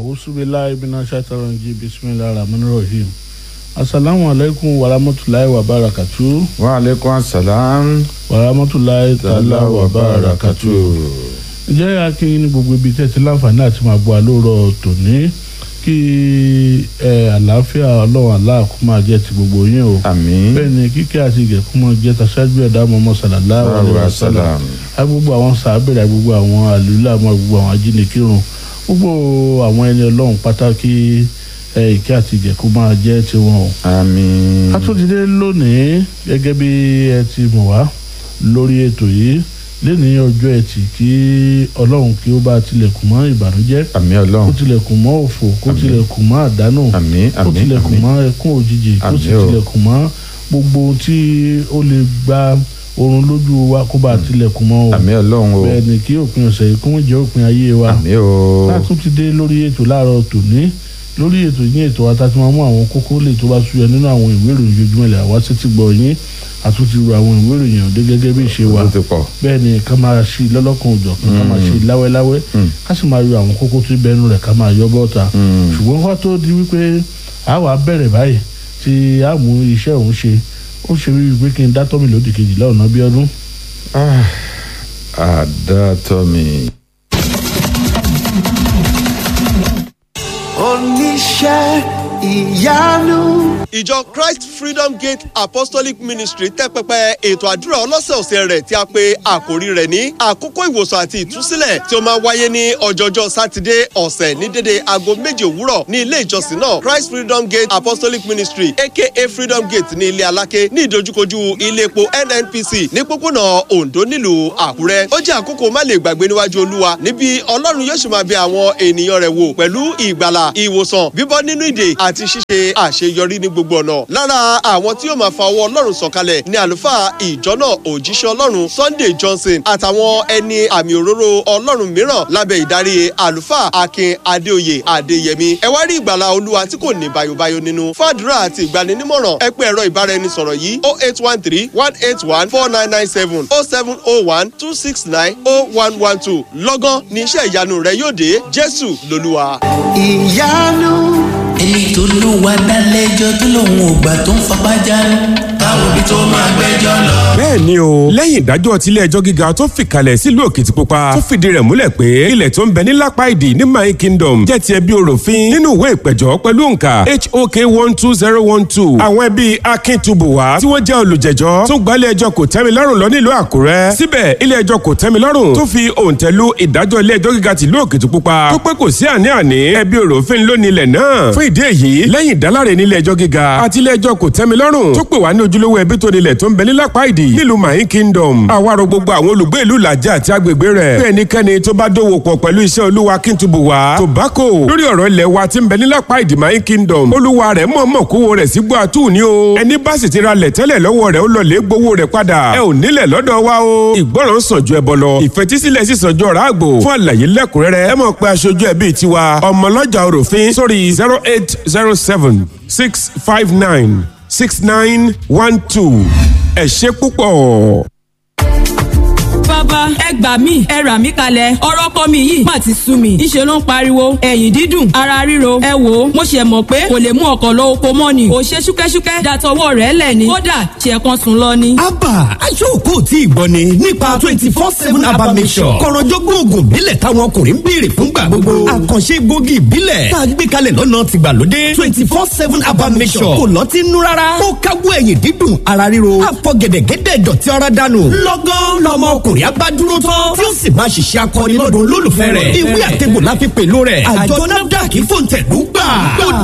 awusubilayi bina shataranji bisimilahi rahmani rahim asalaamu aleykum warahmatulahi wabarakatu. wa aleykum asalaam. warahmatulahi taala wabarakatu. ǹjẹ́ akin ní gbogbo ibi tẹ́ ti láǹfààní àti máa gbọ́ àlóòrọ̀ tòní kí ẹ àlàáfíà ọlọ́run aláàkú máa jẹ́ ti gbogbo yín o. àmín. bẹ́ẹ̀ ni kíkẹ́ àti ìgẹ̀kú máa jẹ́ taṣáájú ẹ̀dá mọ́mọ́ sallallahu alaihi wasallam agbogbo àwọn sàábẹ̀rẹ̀ agbogbo àwọn àlùlá àmọ́ gbogbo àwọn ajínigbìrún gbogbo àwọn ẹni ọlọ́run pàtàkì ẹ ìkẹ́ àti ìgẹ̀kú máa jẹ́ tiwọn o. àmín. a tún ti dé lónìí gẹ́gẹ́ bí ẹ ti mọ̀ wá lórí ètò yìí lẹ́ni ọjọ́ ẹtì kí ọlọ́run kí ó bá tilẹ̀kùn mọ́ ìbànújẹ́ àmín kó ọlọ́run. tilẹ̀kùn mọ́ òfò kó Àmín. tilẹ̀kùn mọ́ àdánù àmín kó àmín tilẹ̀kùn àmín. mọ́ ẹkún òjijì kó sì Àmín o. tilẹ̀kùn mọ́ gbogbo ohun tí ó lè gba oorun lójú wa kó bá tilẹ̀kùn mọ́ o àmín ọlọ́run o. bẹ́ẹ̀ ni kí òpin ọ̀sẹ̀ yìí kó wọ́n jẹ́ òpin ayé wa àmín o. a tún ti dé lórí ètò láàárọ̀ tòní lórí ètò yín ètò wa tá a ti máa mú àwọn kókó lè tó bá súyọ nínú àwọn ìwé ìròyìn ojoojúmọ́ ilẹ̀ àwa sétí gbọ́ yín àtúntì ru àwọn ìwé ìròyìn ọ̀dẹ́ gẹ́gẹ́ bí ìṣe wa ó ti pọ̀. bẹ́ẹ̀ ni ká máa ṣe lọ́lọ́kan òjọ̀ kan ká máa ṣe láwẹ́láwẹ́ Mm. ká sì máa yọ àwọn kókó tó bẹ́ẹ̀ nù rẹ̀ ká máa yọ bọ́ta Mm. ṣùgbọ́n wá tó di wípé a wà bẹ̀rẹ̀ báyìí tí a mú iṣẹ́ òun ṣe ó ṣe wí pé kí n dá tọ́mì lódì kejìlá ọ̀nà bí ọdún. Ah, àdàtọ̀ mi. oníṣẹ́ ìyanu. ìjọ christ freedom gate apostolic ministry tẹ́ pẹpẹ ètò àdúrà ọlọ́sẹ̀ọ̀sẹ̀ rẹ̀ tí a pe àkòrí rẹ̀ ní àkókò ìwòsàn àti ìtúsílẹ̀ tí ó máa wáyé ní ọjọ́jọ́ sátidé ọ̀sẹ̀ ní dédé aago méje òwúrọ̀ ní ilé ìjọsìn náà christ freedom gate apostolic ministry aka freedom gate ní ilé aláké ní ìdojúkojú ilé epo nnpc ní pópónà ondo nílùú àkúrẹ́ ó jẹ́ àkókò má lè gbàgbé níwájú olúwa níbi ọlọ́run yóò sì máa bẹ àwọn ènìyàn rẹ̀ wò pẹ̀lú ìgbàlà ìwòsàn bíbọ́ nínú ìdè àti ṣíṣe àṣeyọrí ní gbogbo ọ̀nà. lára àwọn tí yóò máa fa ọwọ́ ọlọ́run sọ̀kalẹ̀ ní àlùfáà ìjọ náà òjíṣẹ́ ọlọ́run sunday johnson àtàwọn ẹni àmì òróró ọlọ́run mìíràn lábẹ́ ìdarí àlùfáà akin adéoyè adéyẹmí. ẹ wá rí ìgbàlà olúwa tí kò ní bayobayo nínú fàdúrà àti ìgbaninímọ̀ràn ẹ pé ẹ̀rọ ìbáraẹnisọ̀rọ̀ yìí o eight one three one eight one four nine nine seven o seven o one two six nine o one one two lọ́gán ní iṣẹ́ ìyanu rẹ yóò dé jésù lolúwa. ìyanu. ẹni tó lù wá dálẹ́jọ́ tó lòun ò gbà tó ń fapá jánu táwọn òbí tó máa gbẹ́jọ́ lọ. bẹ́ẹ̀ ni o lẹ́yìn ìdájọ́ tilé ẹjọ́ gíga tó fìkàlẹ̀ sílùú òkìtìpupa tó fìdí rẹ̀ múlẹ̀ pé ilẹ̀ tó ń bẹ ní lápá ìdí ní my kingdom jẹ́ ti ẹbí oròfin nínú ìwé ìpẹ̀jọ́ pẹ̀lú òǹkà hok one two zero one two àwọn ẹbí akíntubuwa tí wọ́n jẹ́ olùjẹ́jọ́ tó gbalẹ̀ ẹjọ́ kò tẹ́mi lọ́rùn lọ nílùú àkúrẹ́ síbẹ̀ ilé ẹjọ́ kò tẹ́mi lọ́rùn tó fi òǹtẹ̀lú ìdájọ́ ilé ẹjọ́ gíga tìlú òkìtìpupa tó pé kò sí àní-àní ẹbí oròfin lónìí ilẹ̀ náà fún ìdí èyí lẹ́yìn ìdáláre nílé ẹjọ́ gíga àti ilé ẹjọ́ kò tẹ́mi lọ́rùn tó pè wá ní ojúlówó ẹbí tó nílẹ̀ tó ń bẹ ní lápá ìdí nílùú mayin kingdom àwárò gbogbo àwọn olùgbé ìlú làjà àti agbègbè rẹ̀ bí ẹnikẹ́ni tó bá dòwò pọ̀ pẹ̀lú iṣẹ́ olúwa kíntubu wa tobacco lórí ọ̀rọ̀ ilẹ̀ wa tí ń bẹ ní lápá ìdí mayin kingdom olúwa rẹ̀ mọ̀ọ́mọ̀ kówó rẹ̀ sí gbọ́ àtú ni o ẹni bá sì ti ra lẹ̀ tẹ́lẹ̀ lọ́wọ́ rẹ̀ ó lọ lè gbowó rẹ̀ padà ẹ ò nílẹ̀ lọ́dọ̀ wa o ìgbọràn sàn ju ẹbọ lọ ìfetísílẹ̀ sì sàn ju ọ̀rá àgbò fún àlàyé lẹ́kùnrẹ́rẹ́ ẹ mọ̀ pé aṣojú ẹbí tiwa ọmọlọ́jà òròfin sórí zero eight zero seven six five nine six nine one two ẹ ṣe púpọ̀. bàbá ẹ gbà mí ẹ rà mí kalẹ̀ ọ̀rọ̀ kọ́ mi yìí má ti sú mi ìṣe ló ń pariwo ẹ̀yìn dídùn ara ríro ẹ wò ó mo ṣe mọ̀ pé kò lè mú ọkọ̀ lọ oko mọ́ ni ò ṣe ṣúkẹ́ṣúkẹ́ dàtọwọ́ rẹ̀ lẹ̀ ni kódà ṣe kan sùn lọ ni. abba aṣọ́ọ̀kọ́ tí ì gbọ́ ni nípa twenty four seven abba mission kọ̀rọ̀jọ́gbọ́n oògùn ìbílẹ̀ táwọn ọkùnrin ń béèrè fúngbà gbogbo àkànṣe egbògi ìbílẹ̀ tá a gbé kalẹ̀ lọ́nà tìgbàlódé twenty four seven abba mission kò lọ́tí nú rárá ó káwọ́ ẹ̀yìn dídùn ara ríro àfọ̀gẹ̀dẹ̀gẹ̀dẹ̀ dọ̀tí ara dànù lọ́gán lọmọ ọkùnrin abádúró tán tí ó sì máa ṣiṣẹ́ akọni lọ́dún olólùfẹ́ rẹ̀ ìwé àtẹ̀bò la fi pèlò rẹ̀ àjọ nafdac fòǹtẹ̀lú gbà ó